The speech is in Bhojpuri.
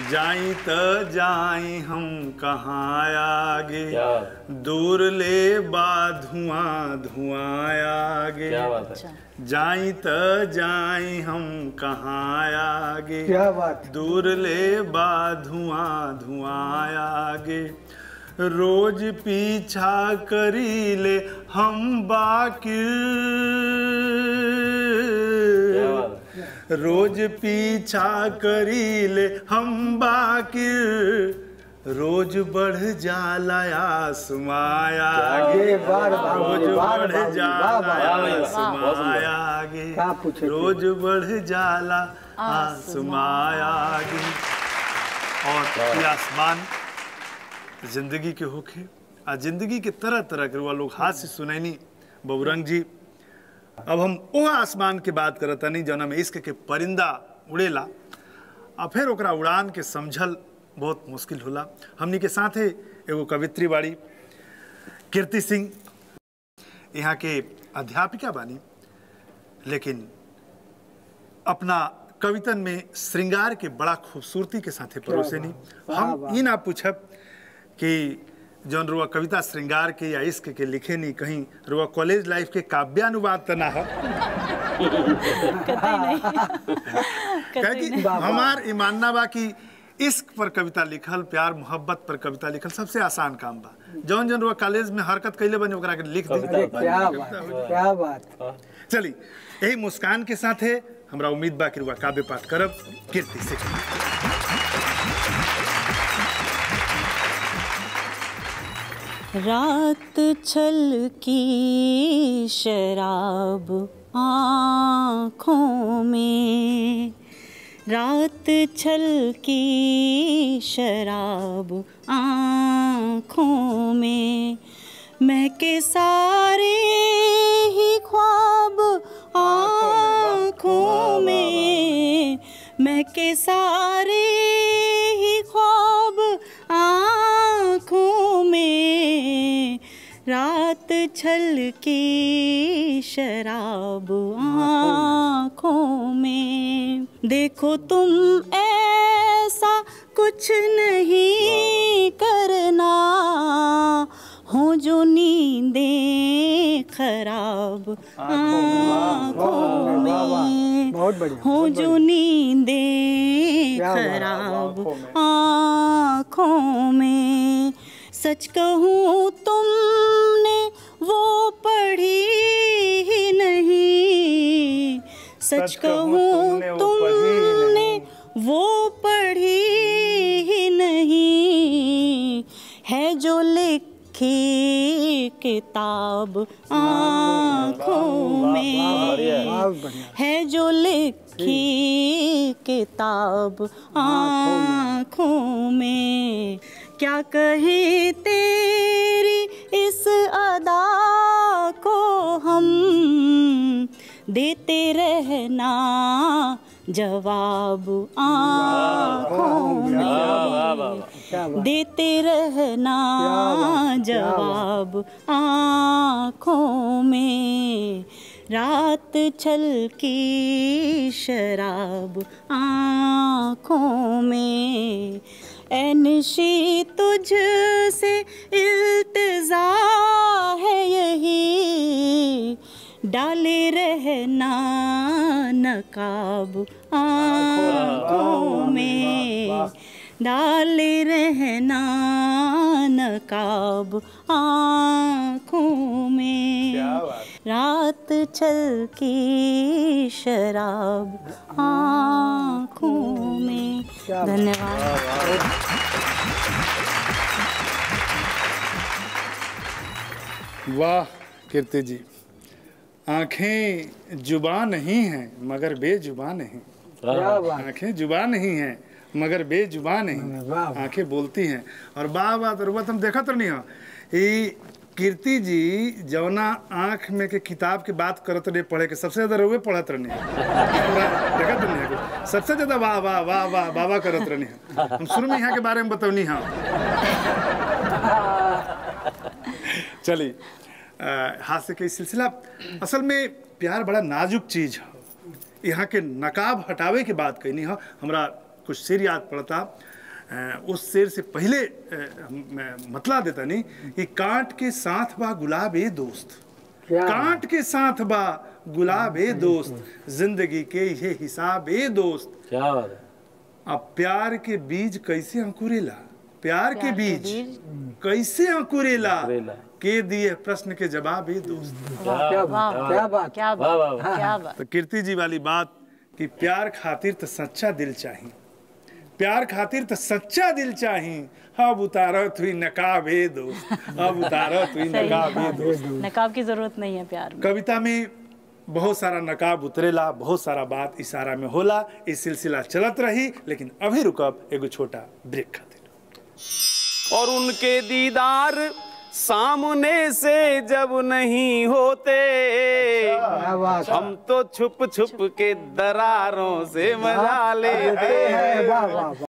जाई त जाई हम कहाँ आगे क्या दूर ले बा धुआं धुआं आगे क्या बात है जाई त जाई हम कहाँ आगे क्या बात दूर ले बा धुआं धुआं आगे रोज पीछा करी ले हम बाकी क्या बात है रोज पीछा करी ले हम बाकी रोज बढ़ जाला आसमाया आगे ये बार बार रोज बार बढ़ बार जाला बार आसमाया आगे क्या पूछे थे? रोज बढ़ जाला आसमाया आगे और ये आसमान जिंदगी के होखे आ जिंदगी के तरह तरह के रुआ लोग हाथ से सुनैनी बबुरंग जी अब हम वो आसमान के बात करत तनी जौना में इश्क के परिंदा उड़ेला आ फिर ओकरा उड़ान के समझल बहुत मुश्किल होला हमनी के साथे एगो कवित्री बाड़ी कीर्ति सिंह यहाँ के अध्यापिका बानी लेकिन अपना कवितन में श्रृंगार के बड़ा खूबसूरती के साथे परोसेनी हम ई ना पूछब कि जौन रुआ कविता श्रृंगार के या इश्क के लिखे नहीं कहीं रुआ कॉलेज लाइफ के काव्यानुवाद त ना है कि हमार ई मानना बा कि इश्क पर कविता लिखल प्यार मोहब्बत पर कविता लिखल सबसे आसान काम बा जौन जौन रुआ कॉलेज में हरकत कैले बनी ओकरा के लिख दी अरे क्या बात है, क्या बात चली यही मुस्कान के साथ है हमरा उम्मीद बा कि रुआ काव्य पाठ करब कीर्ति से रात छल की शराब आँखों में रात छल की शराब आँखों में महके सारे ही ख्वाब आँखों में महके सारे ही ख्वाब आँखों में रात छल की शराब आँखों में देखो तुम ऐसा कुछ नहीं करना हो जो नींदें खराब आँखों में बहुत बढ़िया हो जो नींदें क्या बात है, खराब आँखों में। आँखों में सच कहूँ तुमने वो पढ़ी ही नहीं सच कहूँ तुमने वो पढ़ी ही नहीं है जो लिखी किताब आँखों में बहुत बढ़िया है जो लिखी किताब आँखों में क्या कहे तेरी इस अदा को हम देते रहना जवाब आँखों में वाह वाह क्या बात देते रहना जवाब आँखों में रात छल की शराब आँखों में ऐनशी तुझ से इल्तजा है यही डाले रहना नकाब आँखों में डाले रहना नकाब आँखों में रात छल की शराब आँखों में धन्यवाद वाह कीर्ति जी आंखें जुबा नहीं हैं मगर बेजुबा नहीं क्या बात आंखें जुबा नहीं हैं मगर बेजुबा नहीं वाह, वाह। आंखें बोलती हैं और वाह वाह तो रुआ तुम देखत नहीं हो ई कीर्ति जी जवना आंख में के किताब की बात करत रहे पढ़े के सबसे ज्यादा रुए पढ़त रहनी देखत नहीं है सबसे ज्यादा वाह वाह वाह वाह वाह वाह करत रहनी है हम शुरू में यहाँ के बारे में बतौनी हाँ चलिए अ, हास्य के सिलसिला असल में प्यार बड़ा नाजुक चीज है यहाँ के नकाब हटावे के बात कहनी है हमरा कुछ शेर याद पड़ता अ, उस शेर से पहले अ, मैं मतला देता नहीं कि कांट के साथ बा गुलाब ए दोस्त क्या कांट के साथ बा गुलाब ए दोस्त जिंदगी के ये हिसाब ए दोस्त क्या बात है अब प्यार के बीज कैसे अंकुरेला प्यार के प्यार के बीज बीज कैसे अंकुरेला अंकुरेला। के दिए प्रश्न के जवाब ए दोस्त क्या बात क्या बात क्या वाह, वाह, बात क्या बात तो कीर्ति जी वाली बात कि प्यार खातिर तो सच्चा दिल चाहिए प्यार खातिर तो सच्चा दिल चाहिए अब उतारत हुई नकाब ए दोस्त अब उतारत हुई सही नकाब ए दोस्त नकाब की जरूरत नहीं है प्यार में कविता में बहुत सारा नकाब उतरेला बहुत सारा बात इशारा में होला ये सिलसिला चलत रही लेकिन अभी रुकब एगो छोटा ब्रेक खातिर और उनके दीदार सामने से जब नहीं होते क्या बात हम तो छुप छुप के दरारों से मजा लेते है वाह वाह वाह